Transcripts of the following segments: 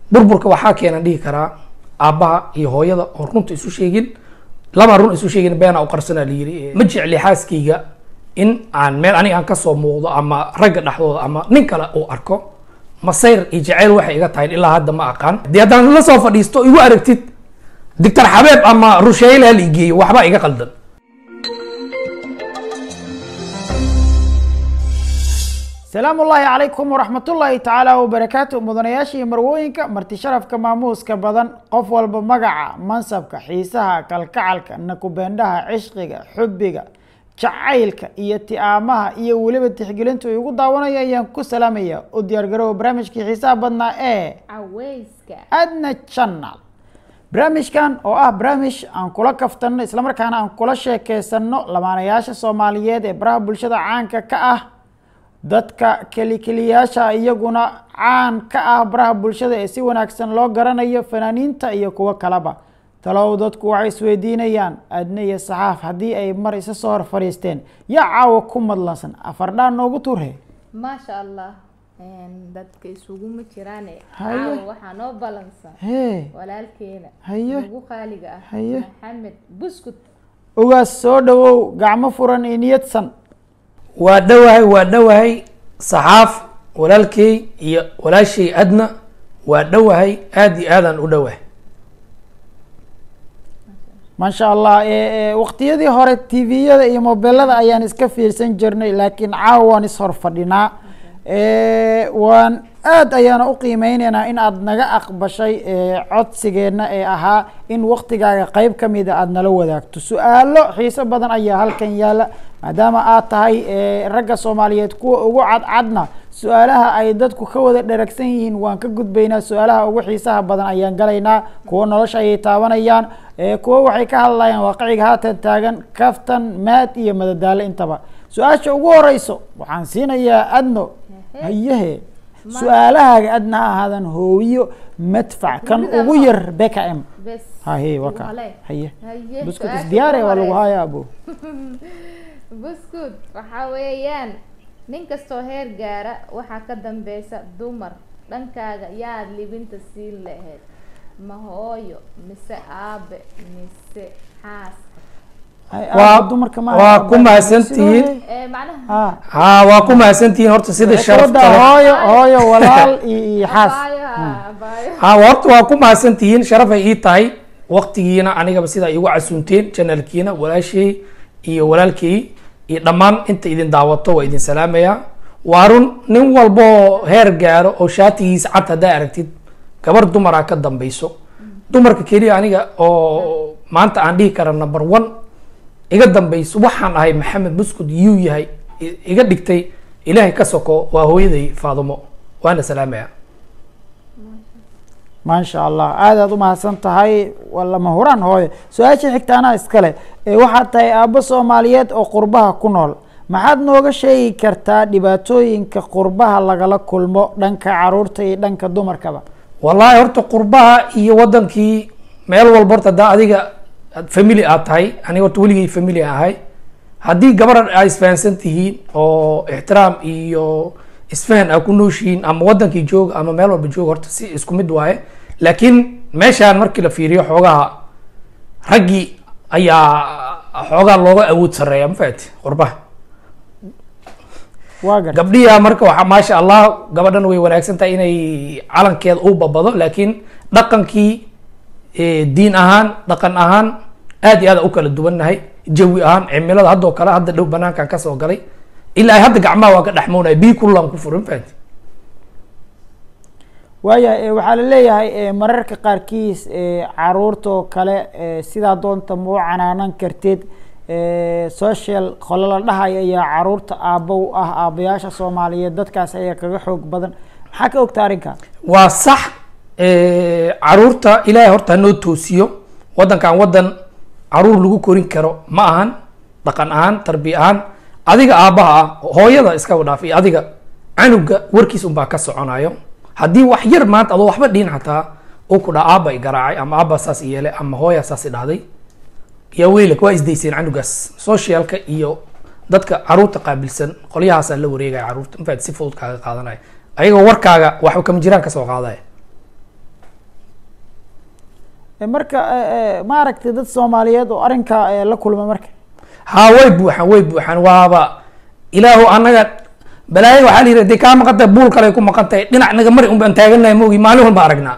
burburka waxaa keenan dhihi karaa aabbaha iyo hooyada oo runta isu sheegin laba run isu sheegin beena u qarsanaa la yiri ma jecli xaaskayga in aan meel aniga aan kasoo muuqdo ama ragga dhexdooda ama nin kale uu arko masayr iyo jaceyl waxay iga tahay ilaa hadda ma aqaan dee haddaan la soo fadhiisto igu aragtid dictor xabeeb ama rusheyle hal igeeyo waxba iga qaldan salaamu ullaahi calaykum waraxmatullaahi tacaala wabarakaatu mudanayaasha iyo marwooyinka marti sharafka maamuuska badan qof walba magaca mansabka xiisaha kalkacalka nakubeendhaha cishqiga xubbiga jacaylka iyo ti-aamaha iyo weliba tixgelinta uu igu daawanaya ayaan ku salaamaya u diyaargaroowa barnaamijkii xiisaha badnaa ee caweyska adna channel barnaamijkan oo ah barnaamij aan kula kaftanno islamarkaana aan kula sheekeysanno lamaanayaasha soomaaliyeed ee baraha bulshada caanka ka ah dadka kelikeliyaasha iyaguna caan ka ah baraha bulshada ee si wanaagsan loo garanayo fanaaniinta iyo kuwo kaleba talow dadku waxay isweydiinayaan adne iyo saxaaf haddii ay mar isa soo hor fadhiisteen yaa caawa ku madlansan afardhaan noogu tuurhe maasha allah dadka isuguma jiraane Haye. caawa waxaa noo balansan hee walaalkeena Haye. ugu qaaliga ah Haye. maxamed buskut ogaas soo dhawow gacmo furan iyo niyadsan waa dhowahay waa dhowahay saxaaf walaalkey iyo walaashay adna waa dhowahay aada iyo aadaan u dhowahay maasha allah e- e, waqtiyadii hore tviyada iyo mobeelada ayaan iska fiirsan jirnay laakiin caawa waan ishor fadhinaa E, waan aad ayaana u qiimeyneynaa in aad naga aqbashay e, codsigeena ee ahaa in waqtigaaga qeyb ka mida aada nala wadaagto su-aalo xiiso badan ayaa halkan yaala maadaama aad tahay e, ragga soomaaliyeed kuwa ugu cadcadna su-aalaha ay dadku ka wada dheragsan yihiin waan ka gudbaynaa su-aalaha ugu xiisaha badan ayaan galaynaa kuwa nolosha ayay taabanayaan e, kuwa waxay ka hadlayaan waaqiciga haatan taagan kaftan maad iyo madadaalo intaba su-aasha ugu horeyso waxaan siinayaa adno hayehe su-aalahaaga adna ha ahaadan hooyo madfac kan Gurida ugu ma- yar beka m bes haye ugu waka hale. haye Haye, buskut su-aasha isdiyaare ugu waa lagu horeysa. haya abo buskut waxaa weeyaan nin kastoo heer gaara waxaa ka dambeysa dumar dhankaaga yaad libinta siin lahayd ma hooyo mise aabe mise xaas Waa- dumarka ma waa ku mahadsantihiin. ee macnaha ha haa waa ku mahadsantihiin horta sida sharafta gabadha leh. hooyo hooyo walaal iyo iyo xaas abaayo abaayo haa horta waa ku mahadsantihiin sharafay ii tahay waqtigiina anigaba sidaa igu casuunteen janalkiina walaashay iyo walaalkay iyo dhammaan inta idin daawato waa idin salaamayaa waa run nin walboo heer gaaro oo shaatigiisa cad haddaa aragtid gabar dumaraa ka dambeyso dumarka keliya aniga oo maanta aan dhihi kara number one iga dambeyso waxaan ahay maxamed buskud yuu yahay i- iga dhigtay ilaahay ka soko waa hooyaday faadumo waana salaamaya maasha allah aad aad u mahadsan tahay waa lama huraan hooyo su-aasha xigtaana iskale ee waxaad tahay aabbo soomaaliyeed oo qurbaha ku nool maxaad nooga sheegi kartaa dhibaatooyinka qurbaha lagala kulmo dhanka caruurta iyo dhanka dumarkaba wallaahi horta qurbaha iyo wadankii meel walba horta haddaa adiga aad family aad tahay aniga horta weligay family aan ahay haddii gabar aa isfahansan tihiin oo ixtiraam iyo isfahan aa ku nooshihiin ama wadankii jooga ama meel walba jooga horta si isku mid waaye laakiin meeshaan markii la fiiriyo xoogaha raggii ayaa xoogaa looga awood sareeya ma fahamti qurbaha waa gar gabdhiya marka waxaa maasha allah gabadhan way wanaagsan tahay inay calankeeda u babado laakiin dhaqankii eh, diin ahaan dhaqan ahaan aad iyo aad u kala duwannahay jawi ahaan cimilada haddoo kale hadda dhow banaankan kasoo galay ilaa ay hadda gacmaha waa ka dhexmoonaya bii kullaan ku furin fahanti waaya e, waxaa la leeyahay e, mararka qaarkiis e, caruurtoo kale e, sidaa doonta ma u canaanan kartid e, social qolo la dhahay ayaa caruurta aabbo u ah aabbayaasha soomaaliyeed dadkaas ayaa kaga xoog badan maxaa ka ogta arrinka waa sax eh, caruurta ilaahay horta hanoo toosiyo wadankan wadan caruur lagu korin karo ma ahan dhaqan ahaan tarbiya ahaan adiga aabbaha ah hooyada iskaba dhaaf iyo adiga canuga warkiis unbaa ka soconayo haddii wax yar maanta adoo waxba dhihin xataa uu ku dhaa aabba i garaacay ama aabba saas i yeelay ama hooya saas i dhahday yaa weylak waa isdayseen canugaas socialka iyo dadka caruurta qaabilsan qolyahaasaa la wareegaya caruurta infaad si fudud kaaga qaadanaya ayagoo warkaaga waxba kama jiraan kasoo qaadaya Eh, marka eh, eh, ma aragtay dad soomaaliyeed oo arrinka eh, la kulma marka haa way buuxaan way buuxaan waaba ilaahu annaga balaayo waxaa la yidhi dee kaa maqan tahay buul kale ku maqan tahay dhinac naga mari un baan taaganahay moogi maalin walba aragnaa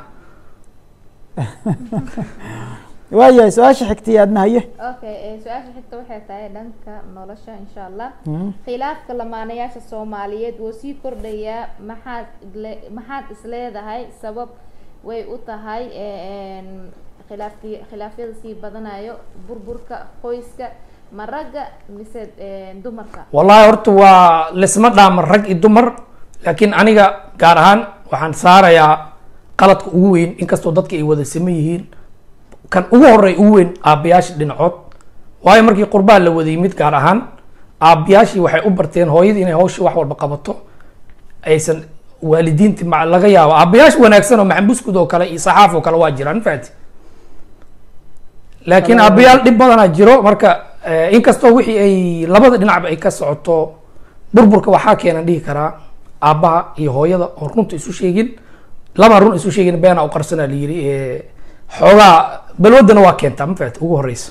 waayahay su-aasha xigtay aadna haye okay eh, su-aasha xigta waxay tahay dhanka nolosha insha allah khilaafka lamaanayaasha soomaaliyeed wuu sii kordhayaa maxaad le maxaad isleedahay sabab way u tahay eh, en, khilaafki khilaafyada sii badanayo burburka qoyska ma ragga mise eh, dumarka wallahi horta waa lisma dhaama rag iyo dumar laakiin aniga gaar ahaan waxaan saarayaa qaladka ugu weyn inkastoo dadka ay wada saman yihiin kan ugu horey ugu weyn aabbayaasha dhinacood waayo markii qurbaha la wada yimid gaar ahaan aabbayaashii waxay u barteen hooyadii inay hawsha wax walba qabato aysan waalidiinti ma laga yaabo aabbayaasha wanaagsan oo maxambuskud oo kale iyo saxaaf oo kale waa jiraan faati laakiin aabbayaal dhib badanaa jiro marka eh, inkastoo wixii ay labada dhinacba ay ka socoto burburka waxaa keenan dhihi karaa aabbaha iyo hooyada oo runta isu sheegin laba run isu sheegin beena u qarsanaa la yiri eh, xoogaa balwadana waa keentaa ma faati ugu horeysa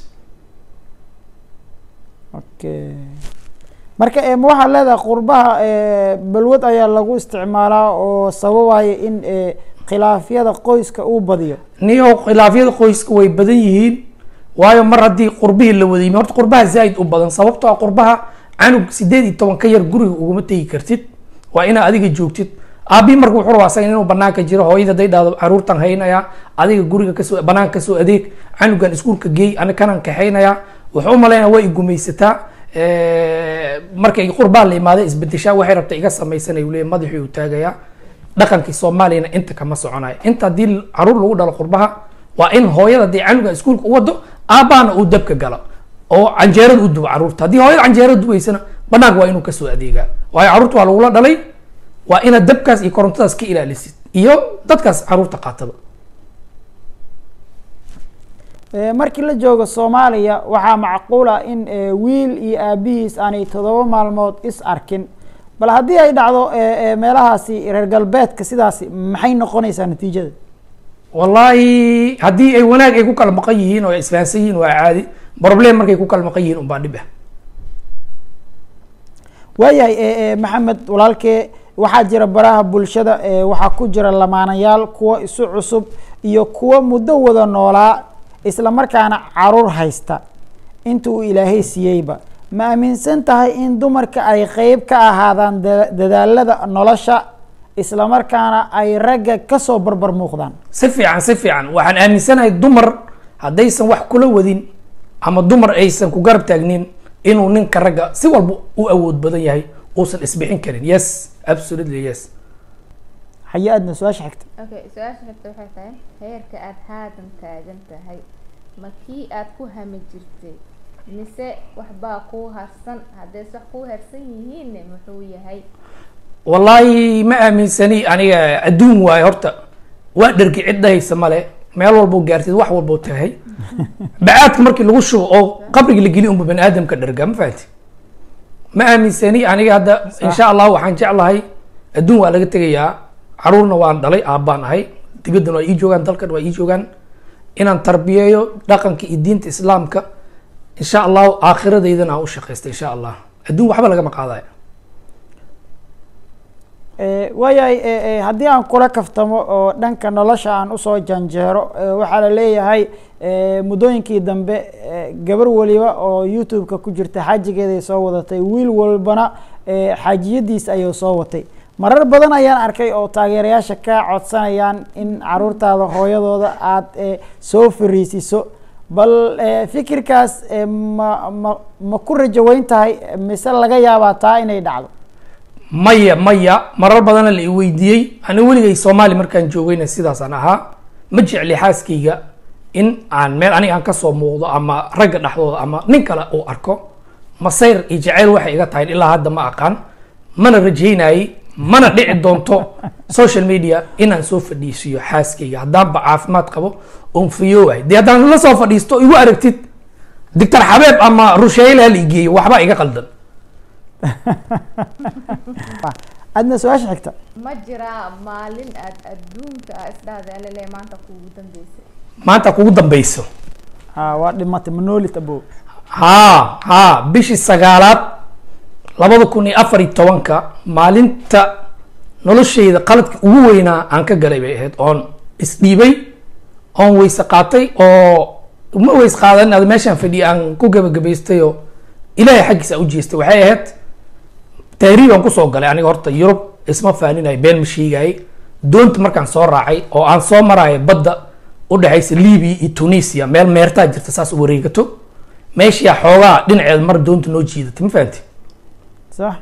okay marka eh, ma waxaad leedahay qurbaha eh, balwad ayaa lagu isticmaalaa oo sababaya in eh, khilaafyada qoyska uu badiyo niyo khilaafyada qoyska way badan yihiin waayo mar haddii qurbihii la wada yimi horta qurbaha zaaid u badan sababtoo ah qurbaha canug sideed iyo toban ka yar guriga uguma tegi kartid waa inaa adiga joogtid aabii marka wuxuu rabaa asaga inuu banaanka jiro hooyada haday dhahdo caruurtan haynaya adiga guriga kasoo banaanka kasoo adeeg canugan iskuulka geey ani kanan kaxaynaya wuxuu umalaynaya way igumeysataa markay qurbaa la imaada isbedeshaa waxay rabta iga samaysanay uu leeyahay madaxii uu taagayaa dhaqankii soomaaliyana inta kama soconayo inta haddii caruur lagu dhalo qurbaha waa in hooyada haddii canuga iskuulka u wado aabbaana uu dabka galo oo canjeerada u dubo caruurta haddii hooyada canjeerada dubaysana banaanka waa inuu kasoo adeegaa waayo caruurta waa lagula dhalay waa inaad dabkaas iyo korontadaas ka ilaalisid iyo dadkaas caruurta qaataba Eh, markii la joogo soomaaliya waxaa macquul ah in eh, wiil iyo aabihiis aanay toddoba maalmood is arkin bal haddii ay dhacdo eh, eh, meelahaasi reer galbeedka sidaasi maxay noqonaysaa natiijada wallahi haddii ay wanaag ay ku kala maqan yihiin oo ay isfahansan yihiin waa caadi problem markay ku kala maqan yihiin unbaa dhib ah waayahay eh, eh, maxamed walaalkee waxaa jira baraha bulshada eh, waxaa ku jira lamaanayaal kuwa isu cusub iyo kuwa muddo wada noolaa isla markaana caruur haysta inta uu ilaahay siiyeyba ma aaminsan tahay in dumarka ay qeyb ka ahaadaan da- dadaalada nolosha isla markaana ay ragga kasoo barbar muuqdaan si fiican si fiican waxaan aaminsanahay dumar haddaysan wax kula wadin ama dumar aysan ku garab taagnin inuu ninka ragga si walba u awood badan yahay uusan isbixin karin yes absolutely yes haye aadna su-aasha xigta okay su-aasha xigta waxay tahay heerka aada haatan taagan tahay ma kii aad ku hami jirtay mise waxbaa kuu harsan haddees wax kuu harsan yihiinne muxuu yahay wallahi ma aaminsani aniga adduun waayo horta waa dhergi cid dhahaysa male meel walboo gaartid wax walboo tahay bacaadka markii lagu shubo oo qabriga la geli unba bani aadamka dherga ma fahanti ma aaminsani aniga hadda insha allah waxaan jeclahay adduun waa laga tegayaa caruurna waan dhalay aabbaan ahay dibaddan waa ii joogaan dalkan waa ii joogaan inaan tarbiyeeyo dhaqanka iyo diinta islaamka insha allahu aakhiradaydana aan u shaqaysta insha allah adduun waxba lagama qaadaya Eh, waayahay eh, eh, haddii aan kula kaftamo oo dhanka nolosha aan usoo janjeero eh, waxaa la leeyahay eh, muddooyinkii dambe eh, gabar waliba oo youtube-ka ku jirta xaajigeeday soo wadatay wiil walbana eh, xaajiyadiis ayuu soo watay marar badan ayaan arkay oo taageerayaasha ka codsanayaan in caruurtaada hooyadooda aada eh, soo fariisiso bal eh, fikirkaas eh, ma ma ma ku rajo weyn tahay mise laga yaabaa taa inay dhacdo maya maya marar badana la i weydiiyey ani weligay soomaali markaan joogayna sidaasaan ahaa ma jecli xaaskayga in aan meel aniga aan kasoo muuqdo ama ragga dhexdooda ama nin kale uu arko masayr iyo jacayl waxay iga tahay ilaa hadda ma aqaan mana rajaynayay mana dhici doonto social media inaan soo fadhiisiyo xaaskayga haddaanba caafimaad qabo oon fayoowahay dee haddaan la soo fadhiisto igu aragtid doctor xabeeb ama rusheyle hala igeeyo waxbaa iga qaldan adna su-aasha xigta ma jiraa maalin aad adduunka a isdhahda alale maanta kuugu dambeysay maanta kugu dambeyso ha waa dhimatay manolit abo haa haa bishii sagaalaad labada kun iyo afar iyo tobanka maalinta noloshayda qaladka ugu weynaa aan ka galay bay ahayd oon isdhiibay oon weyse qaatay oo ma weys qaadan ad meeshaan fadhiya aan ku gebagabaystay oo ilaahay xaggiisa aan u jeestay waxay ahayd tahriib aan kusoo galay aniga horta yurub isma faaninayo been ma sheegayay doonta markaan soo raacay oo aan soo maraayo badda u dhexaysa libya iyo tunisia meel meertaa jirta saas u wareegato meeshiyaa xoogaa dhinaceeda mar doonta noo jiidatay ma fahanti sax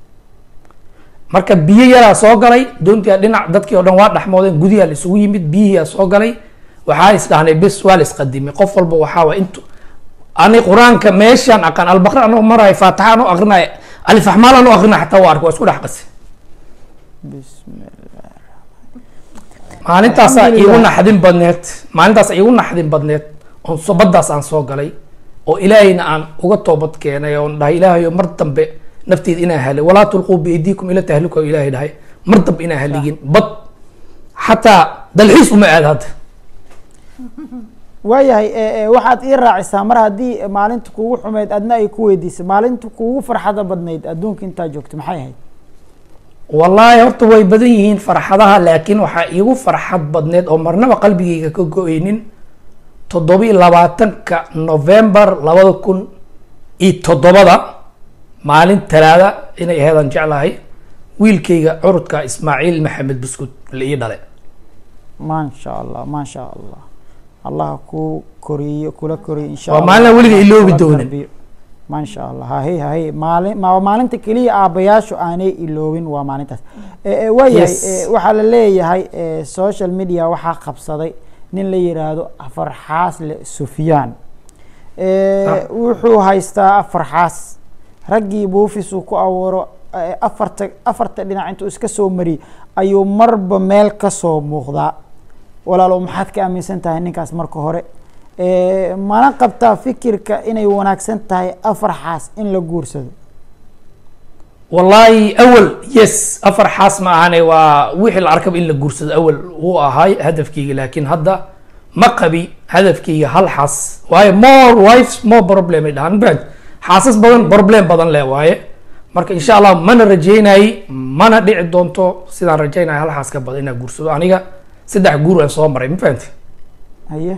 marka biyo yaraa soo galay doontiyaa dhinac dadkii oo dhan waa dhexmoodeen gudiyaa la isugu yimid biyihiyaa soo galay waxaa isdhahnay bes waa la isqadimay qof walba waxaa waa intu ani qur-aanka meeshaan aqaan albaqra anoo maraayo faataxa anoo aqrinayo alifaxmaal anoo aqrinayo xataa waa arka waa isku dhex qasay bismillah maalintaasaa iigu Alxamdulillah. naxdin badneed maalintaas iigu naxdin badneed oon so baddaas aan soo galay oo ilaahayna aan uga toobad keenay oon dhahay ilaahayo mar dambe nafteeda inaan halay walaa tulquu biaydiikum ila tahluka oo ilaahay dhahay mar dambe inaan haligin bad xataa dalxiis uma aad hadda waayahay e, e, waxaad ii raacisaa mar haddii maalinta kugu xumeyd adna ay ku weydiisay maalinta kugu farxada badnayd adduunka intaa joogta maxay ahayd wallaahi horta way badan yihiin farxadaha laakiin waxaa iigu farxad badneed oo marnaba qalbigayga ka go-eynin toddobiyi labaatanka november labada kun iyo toddobada maalin talaada inay aheedaan jeclahay wiilkayga curudka ismaaciil maxamed buskud la ii dhale maasha allah maasha allah allah ku koriyo kula koriyo insha Waa Allah. maalin aan weliga iloobi Kula doonin. tarbiyo. maasha allah hahe hahe maalin ma maalinta keliya aabayaashu aanay iloobin waa maalintaas e, e, waayahay Yes. e, waxaa la leeyahay e, social media waxaa qabsaday nin la yiraahdo afar xaasle sufyaan e, Ah. wuxuu haystaa afar xaas raggii buufis uu ku abuuro e, afarta afarta dhinac intuu iska soo mariyey ayuu marba meel ka soo muuqdaa walaalow maxaad ka aaminsan tahay ninkaas marka hore e, mana qabtaa fikirka inay wanaagsan tahay afar xaas in la guursado wallaahi awal yes afar xaas ma ahane waa wixii la arkaba in la guursado awal wuu ahay hadafkayga laakiin hadda ma qabi hadafkayga hal xaas waayo more wives more problem ay dhahaan bad xaasas badan problem badan leh waaye marka insha allah mana rajeynayay mana dhici doonto sidaan rajeynaya hal xaas ka badan inaan guursado aniga saddex guur aan soo maray ma fahanti haye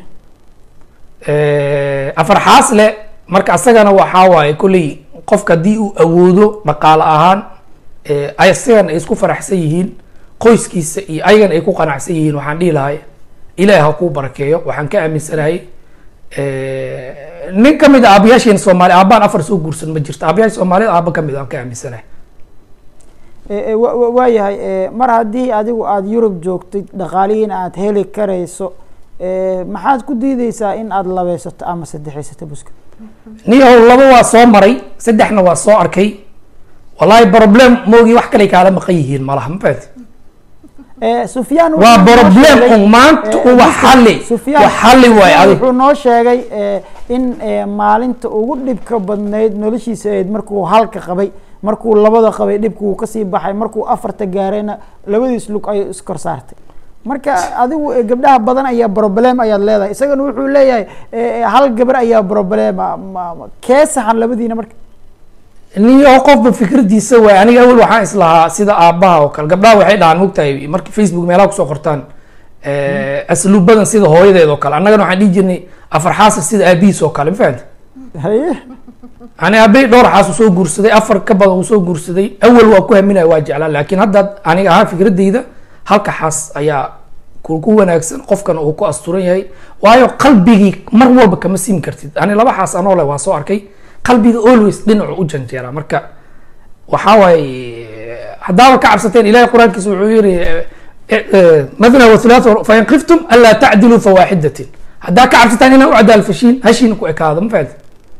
afar xaas le marka asagana waxaa waaye kolley qofka haddii uu awoodo dhaqaale ahaan eh, ay asagana ay isku faraxsan yihiin qoyskiisa iyo ayagana ay ku qanacsan yihiin waxaan dhihi lahay ilaahi ha kuu barakeeyo waxaan ka aaminsanahay eh, nin ka mid a aabayaasheena soomaali aabaan afar soo guursan ma jirto aabayaasha soomaaliyed aaba ka mid a aan ka aaminsanahay E, e, wa- wa- waayahay e, mar haddii adigu aada yurub joogtid dhaqaalihiina aada heli karayso e, maxaad ku diideysaa in aada labeysato ama saddexaysato buska niyahow laba waa soo maray saddexna waa soo arkay wallahi problem moogii wax kale kaala maqan yihiin malaha ma fahanti E, sufyaan waa wuxuu noo problem sheegay- un maanta e, un wax Buska, xalli Sufyaan- wax xalli waay Sufyaan adig wuxuu noo sheegay e, in e, maalinta ugu dhibka badnayd noloshiisa ahayd markuu halka qabay markuu labada qabay dhibku uu kasii baxay markuu afarta gaarayna labadiis lug ay iskor saartay marka adigu e, gabdhaha badan ayaa problem ayaad leedahay isagana wuxuu leeyahay e, e, hal gabar ayaa problema ma- ma- kee saxan labadiina marka niyo qofba fikradiisa waay aniga awel waxaan islahaa sida aabaha oo kale gabdhaha waxay dhahaan mogtahay marka facebook meelaha kusoo qortaan asluubadan sida hooyadeed oo kale annagana waxaan dhihi jirnay afar xaasa sida aabihiis oo kale ma fahamti haye ani aabay dhowr xaas uu soo guursaday afar ka badan uu soo guursaday awal waa ku haminaya waa jeclaa laakiin hadda aniga ahaan fikradeyda halka xaas ayaa ku ku wanaagsan qofkan uu ku asturan yahay waayo qalbigii mar walba kama siimi kartid ani laba xaas anoo leh waa soo arkay qalbiga always dhinacu u janjeeraa marka waxaa waaye haddaaba ka cabsateen ilahay qur-aankiisa wuxuu yiri mathna wathulaatha fain khiftum anlaa tacdiluu fawaaxidatin haddaa ka cabsataan inaa u cadaal fashiin hashiina ku ekaado ma fahamti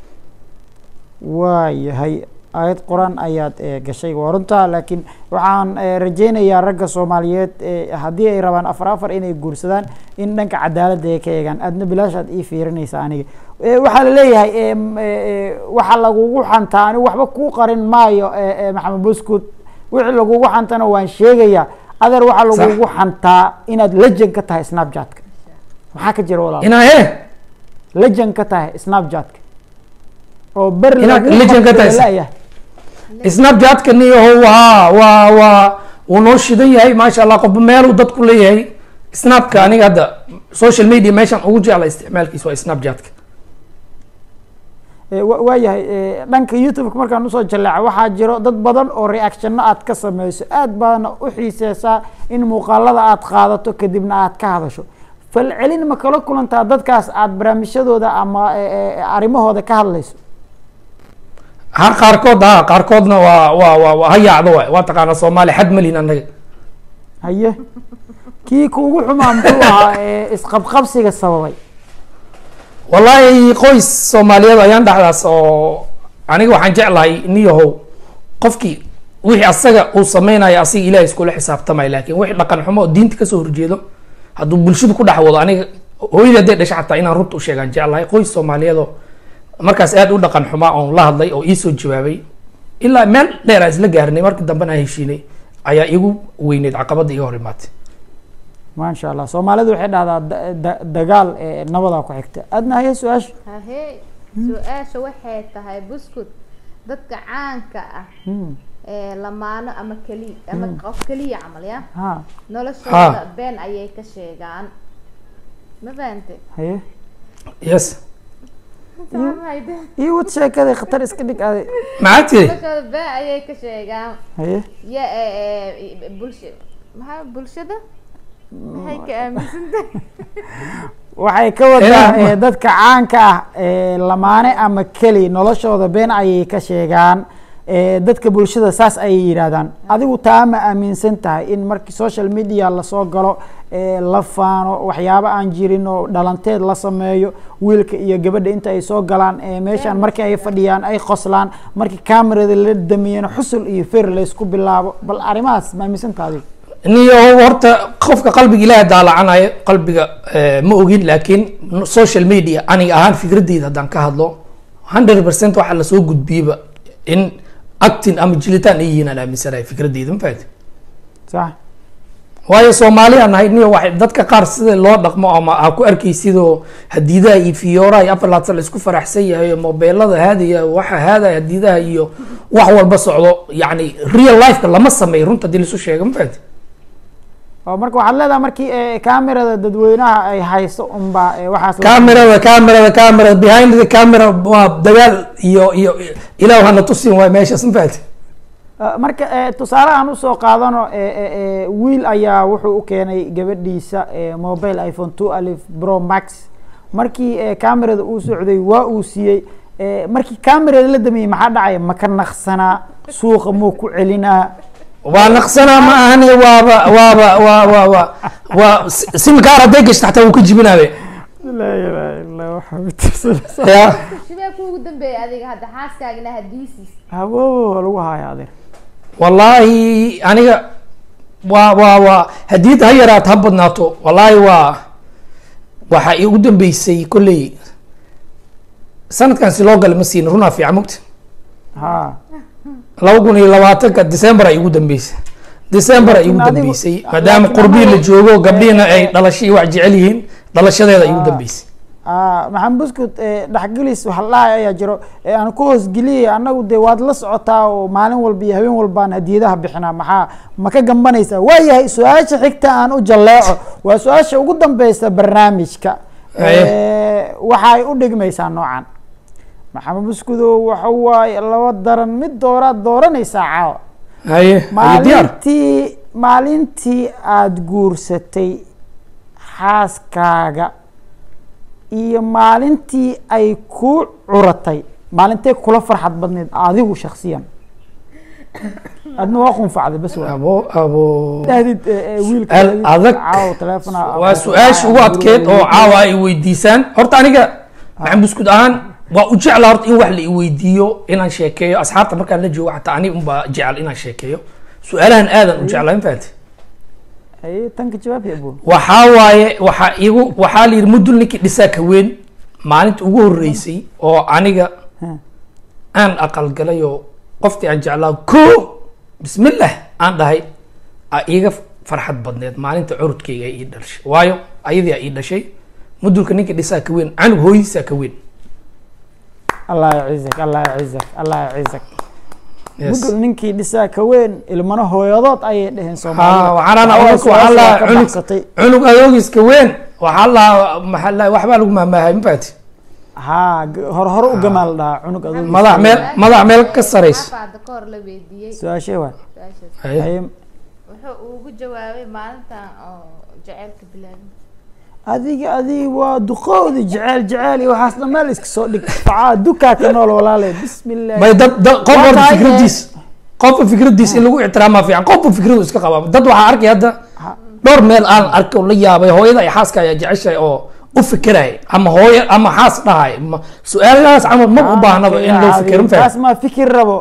waayahay aayad qur-aan ayaad e, gashay waa runtaa laakiin waxaan e, rajeynayaa ragga soomaaliyeed e, haddii ay rabaan afar afar inay guursadaan in dhanka cadaaladda ay ka eegaan aadna bilaashaad ii fiirinaysa aniga E, waxaa la leeyahay e, m- e, e, waxa lagugu xantaa anigu waxba kuu qarin maayo e, e, maxamed buskud wixii lagugu xantana waan sheegayaa adeer waxaa lagugu xantaa inaad lejan ka tahay snapchatka maxaa ka jira walaal inaa he legend ka tahay snapchatka oo beri Inaad lagu legend ka tahay. qabtay snapchatka niyaho waa waa waa wuu noo shidan yahay maasha allah qofba meeluu dadku leeyahay snapka aniga hadda social media meeshan ugu jecla isticmaalkiisa waa snapchatka Eh, wa- waayahay eh, dhanka youtube-ka markaan usoo jaleeca waxaa jiro dad badan oo reactionno aad ka sameyso aad baadna u xiiseysaa in muuqaalada aad qaadato kadibna aad ka hadasho falcelin ma kala kulantaa dadkaas aad barnaamijyadooda ama eh, eh, arrimahooda ka hadlayso ha qaarkood ha qaarkoodna waa waa waa waa hayaacdo waay waa taqaanaa soomaali xad malin annaga haye kii kuugu xumaa muxuu ahaa eh, isqabqabsiga sababay wallaahi qoys soomaaliyeed ayaan dhexdaas oo aniga waxaan jeclahay niyahow qofkii wixii asaga uu sameynayo asiga ilahay iskula xisaabtamay laakiin wixii dhaqan xumo oo diinta kasoo horjeedo hadduu bulshada ku dhex wado aniga hooyada hadday dhasha xataa inaan runta u sheegaan jeclahay qoys soomaaliyeed oo markaas aad u dhaqan xumaa oon la hadlay oo iisoo jawaabay ilaa meel dheer aan isla gaarnay markii dambena aan heshiinay ayaa igu weyneyd caqabada iga hor imaatay maasha allah soomaalidu waxay dhahdaa da- da- dagaal eh, nabadaa ku xigta adna haye su-aasha hahee su-aasha waxay tahay buskud dadka caanka ah Hmm, ee lamaano ama keli ama qof keliya camal ya ha noloshooda been ayay ka sheegaan ma fahante haye yes Fahmayde? iyo wad sheekaday khatar iska dhig aaday maxaa tiri noloshooda been ayay ka sheegaan haye ya ee, ee, bulsha maxaa bulshada maxay ka aaminsan tahay waxay ka wadaa Eh, eh, dadka caanka ah eh, lamaane ama keli noloshooda been ayay ka sheegaan eh, dadka bulshada saas ayay yidhaahdaan adigu taa ma aaminsan tahay in markii social media lasoo galo eh, la faano waxyaabo aan jirin oo dhalanteed la sameeyo wiilka iyo gabadha inta ay soo galaan eh, meeshaan markii ay fadhiyaan ay qoslaan markii kamerada la damiyana xusul iyo fer laysku bilaabo bal arrimahaas ma aaminsan tahay adigu niyo horta qofka qalbiga ilaaha daalacanayo qalbiga eh, ma ogin laakiin social media aniga ahaan fikradeyda haddaan ka hadlo hundred percent waxaa lasoo gudbiyeba in actin ama jilitaan ay yihiin aan aaminsanahay fikradeyda ma fahamti sax waayo soomaaliya nahay niyo waxay dadka qaar sida loo dhaqmo ama aa ku arkay sidoo hadiidaha iyo fiyooraha iyo afar laatan la isku faraxsan yahay oo mobeelada haadaya waxa haadaya hadiidaha iyo wax walba socdo yacni real lifeka lama sameeyo runta hadii laisu sheego ma fahamti oo marka waxaad leedahay markii eh, kamerada dadweynaha ay hayso unbaa eh, waxaas la- camerada camerada camerada behind the camera waa dagaal iyo iyo ilaah hana tusin waay meeshaas ma fahamti Uh, marka eh, tusaale aan usoo qaadano eh, eh, eh, wiil ayaa wuxuu u keenay gabadhiisa eh, mobile iphone two alif pro max markii eh, camerada uu socday waa uu siiyey eh, markii camerada la damiyey maxaa dhacaya maka naqsanaa suuqa muu ku celinaa waa naqsanaa ma ahani waaba waaba waa waa waa waa simkaar hadday gashta xataa wuu ka jibinaabe laa ilaaha illa waxaa mitirsanaysaa ya shibee kuugu dambeeyay adiga hadda xaaskaagina hadiisiis hawo lagu haya adeer wallaahi aniga waa waa waa hadii ha yaraat ha badnaato wallaahi waa waxaa igu dambeysay kolley sanadkan si loo gala ma siin runaa fiican mogta ha laba kun iyo labaatanka december ay igu dambeysay december ay igu Laakiin adigu- dambeysay maadaama laakiin qurbihi la anagu- joogo gabdhihina ay eh, dhalasho iyo wax jecel yihiin dhalashadeeda igu dambeysay Ah, maxamed buskut eh, dhexgelis waxa la dhahay ayaa jiro eh, aan ku hoosgeliyay annagu dee waad la socotaa oo maalin walba iyo habeen walbaan hadiyadaha bixinaa maxaa ma ka gambanaysaa waayahay su-aasha xigta aan u jalleeco waa su-aasha ugu dambeysa barnaamijka Haye. Eh, waxay u dhigmaysaa noocan maxamed buskudow waxa waaye laba daran mid dooraad dooranaysaa caawa haye haye diyaar maalintii maalintii aada guursatay xaaskaaga iyo maalintii ay ku curatay maalintee kula farxad badneed adigu shaksiyan adna waa qunfacday bas waa abo abo dahdid eh, eh, wiilka Al- dahdid, adag. caawa teleefona waa su-aasha ugu adkeed oo caawa ay weydiisaan horta aniga maxaan buskud ahaan waa u jecla horta in wax la iweydiiyo inaan sheekeeyo asxaabta markaan la joogo xataa ani unbaa jecel inaan sheekeeyo su-aalahan aadan u jeclaa ma fahanti Haye, tanka jawaab ya abu waxaa waaye waxaa igu waxaa la yidhi mudul ninkii dhisaa ka weyn maalinta ugu horreysay oo aniga Hmm. aan aqalgalay oo qoftii aan jeclaa ko bismillah aan dhahay a iiga farxad badneed maalinta curudkayga ay ii dhashay waayo ayadii aa ii dhashay mudulka ninka dhisaa ka weyn canug hooyadiisaa ka weyn allah yacizak allah yacizak allah yacizak Yes. mudul ninkii dhisaa ka weyn ilmana hooyadood ayay dheheen ha soomaalida waxaan Awal waxaa su'aasha lahaa ka cunug baxsatay. cunug adoogiska weyn waxaa lahaa maxaa lahaa waxbaa lagu mahmaahay mafaati haa g- hor hore u gamaal dhahaa cunug adoog madax meel madax meel ka saraysa xafaada ka hor la weydiiyey su-aashee waa su-aashaas Haye. Haye, wuxuu ugu jawaabay maalintan oo jaceylka bilaabin adiga adiga waa duqoodi jeceel jeceel iyo waxaas dhan meel iska soo dhig facaa dukaa ka nool walaale bismillah may dad dad qof Waa walba tahay, fikradiis qofka fikradiis in lagu ixtiraamaa fiican qofka fikradu iska qabaa dad waxaa arkay hadda dhowr meel aan arkay oo la yaabay hooyada iyo xaaska ayaa jeceshahay oo u fikiraya ama hooyo ama xaas dhahay ma su-aalahaas camal ma u baahnaba in loo fikiro ma taas faham maa fikir rabo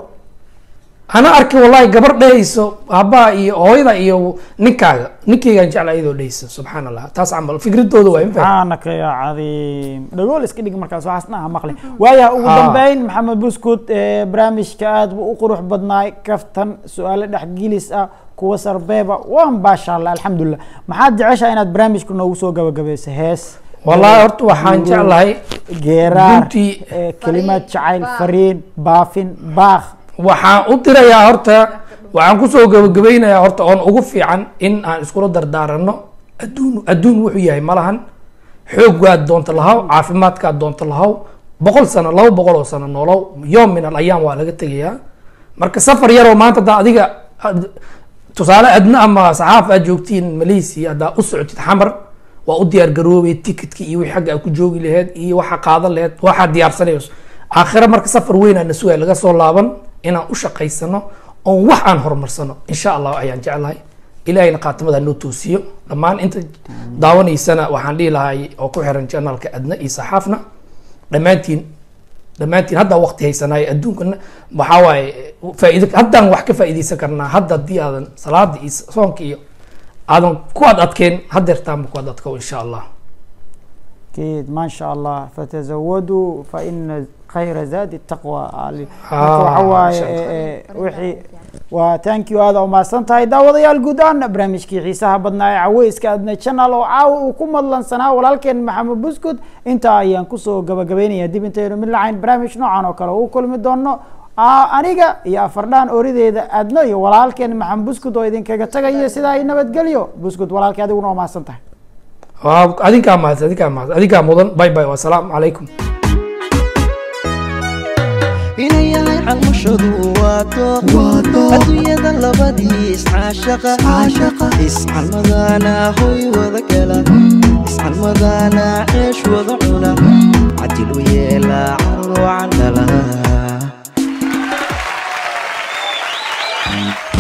ana arkay wallahi gabar dhehayso aabbaha iyo hooyada iyo ninkaaga ninkaygaan jecla iyadoo dhehaysa subxaan allah taas camal fikradooda waa ma faham subxaanaka ya cadiim dhagool iska dhig markaas waxaas dhan ha maqli waayaha ugu Ah. dambeyn maxamed buskud eh, barnaamijka aad buu u qurux badnaay kaftan su-aalo dhexgelis ah kuwa sarbeeba waan baasha allah alxamdulilah maxaad jeceshaa inaad barnaamijka noogu soo gabagabayso hees wallahi horta waxaan Guru, jeclahay geeraar Runtii- eh, kelimaad jacayl baaq. fariin baafin baakh waxaan u dirayaa horta waxaan kusoo gabagabaynayaa horta oon ugu fiican in aan iskula dardaarano adduun adduun wuxuu yahay malahan xooggaad doonta lahaw caafimaadkaad doonta lahaw boqol sano laba boqol oo sano noolow yoom min al ayaam waa laga tegayaa marka safar yaroo maanta haddaa adiga ad- tusaale adna ama saxaaf aad joogtiin malaysia haddaa u socotid xamar waa u diyaar garoobay ticketka iyo wixii xagga aad ku joogi laheyd iyo waxaa qaadan laheyd waxaad diyaarsanayso aakhira marka safar weyn aan nasugaa laga soo laaban inaan u shaqaysano oon wax aan horumarsano insha allah ayaan jeclahay ilahayna khaatimada noo toosiyo dhammaan inta daawanaysana waxaan dhihi lahay oo ku xiran janalka adna iyo saxaafna dhammaantiin dhammaantiin haddaa waqti haysanaayo adduunkana waxaa waaye faa'iido haddaan wax ka faa'iidaysan karnaa hadda haddii aadan salaada iyo soonka iyo aadan ku ad adkeen haddeertaanba ku ad adkow insha allah أكيد ما شاء الله فتزودوا فإن خير زاد التقوى علي آه، وحواي ما شاء الله. وحي وتانك يو هذا وما سنتهي داوديال جودان برامجكي xiisaha badnaa ee caweyska adna channel oo caawa uu ku madlansanaa walaalkeen maxamed buskud intaa ayaan kusoo gabagabeynaya dib intaynu mid lacayn barnaamij noocan oo kale u kulmi doono Aa, aniga iyo afardhaan orideeda adno iyo walaalkeen maxamed buskud oo idinkaga tagayo sidaa i nabadgelyo buskud walaalkii adiguna waa mahadsan tahay waa adinkaa mahadsan adinkaa mahadsan adinkaa mudan bye bye wasalaamu calaykum inay yahay calmashadu waato adduunyada labadii iscaashaqa iscalmadana hoy wada gala iscalmadana ceesh wada cuna cadil u yeela carro candhala